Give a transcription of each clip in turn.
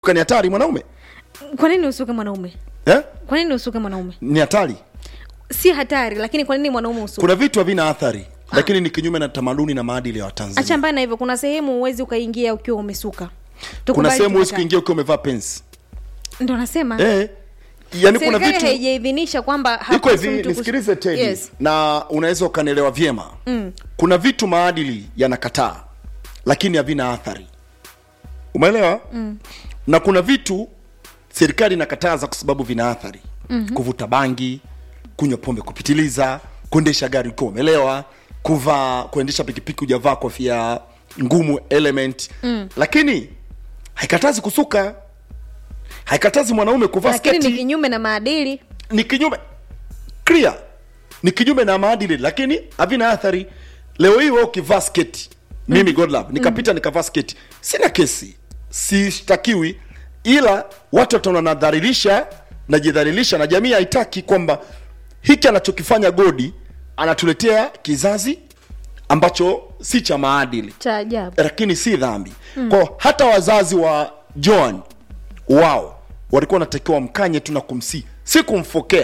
ni hatari mwanaume kwa nini usuke mwanaume eh? kwa nini usuke mwanaume ni hatari si hatari lakini kwa nini mwanaume usuke kuna vitu havina athari lakini ni kinyume na tamaduni na maadili ya acha watanzania mbaya na hivyo kuna sehemu huwezi ukaingia ukiwa umesuka kuna Tukubali sehemu huwezi tukatae. kuingia ukiwa umevaa pensi ndo nasema eh. yani kuna serikali vitu haijaidhinisha kwamba iko hapaswi hivi mtu kus- nisikilize tedi yes. na unaweza ukanielewa vyema mm. kuna vitu maadili yanakataa lakini havina athari umeelewa mm. na kuna vitu serikali inakataza kwa sababu vina athari mm-hmm. kuvuta bangi kunywa pombe kupitiliza kuendesha gari ukiwa umelewa kuvaa kuendesha pikipiki hujavaa kofia ngumu element mm. lakini haikatazi kusuka haikatazi mwanaume kuvaa lakini ni sketi kinyume na maadili ni kinyume clear ni kinyume na maadili lakini havina athari leo hii wewe ukivaa sketi mimi godlove nikapita nikavaa sketi sina kesi sishtakiwi ila watu wataona nadhalilisha najidhalilisha na jamii haitaki kwamba hiki anachokifanya godi anatuletea kizazi ambacho si cha maadili cha ajabu lakini si dhambi mm. kwao hata wazazi wa joan wao walikuwa wanatakiwa mkanye tu na kumsii si kumfokea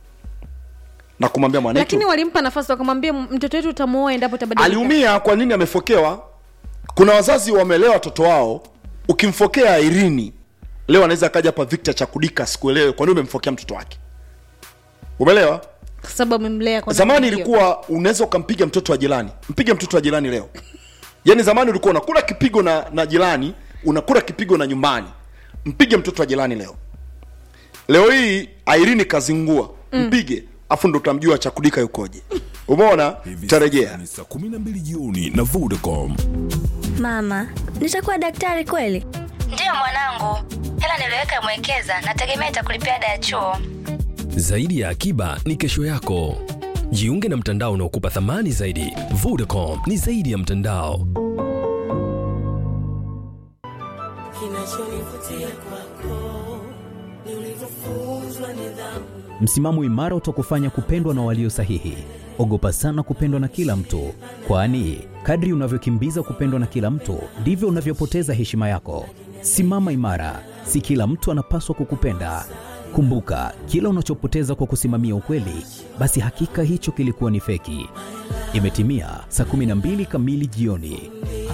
na kumwambia mwanetu lakini walimpa nafasi wakamwambia "M- mtoto wetu utamuoa endapo tabadilika aliumia kwa nini amefokewa kuna wazazi wamelewa watoto wao ukimfokea irini leo anaweza akaja hapa victor chakudika sikuelewe kwa nini umemfokea mtoto wake umeelewa kwa sababu amemlea kwa zamani namna hiyo. ilikuwa unaweza ukampiga mtoto wa jirani mpige mtoto wa jirani leo yaani zamani ulikuwa unakula kipigo na, na jirani unakula kipigo na nyumbani mpige mtoto wa jirani leo leo hii airini kazingua mpige afu ndo utamjua chakudika yukoje umeona Hivi tarejea sasa ni saa 12 jioni na Vodacom. Mama, nitakuwa daktari kweli? Ndiyo mwanangu, hela niliweka mwekeza, nategemea itakulipia ada ya chuo. Zaidi ya akiba ni kesho yako. Jiunge na mtandao unaokupa thamani zaidi. Vodacom ni zaidi ya mtandao. Kinachonivutia kwako ni ulivyofunzwa nidhamu. Msimamo imara utakufanya kupendwa na walio sahihi. Ogopa sana kupendwa na kila mtu, kwani kadri unavyokimbiza kupendwa na kila mtu ndivyo unavyopoteza heshima yako. Simama imara, si kila mtu anapaswa kukupenda. Kumbuka, kila unachopoteza kwa kusimamia ukweli, basi hakika hicho kilikuwa ni feki. Imetimia saa 12 kamili jioni.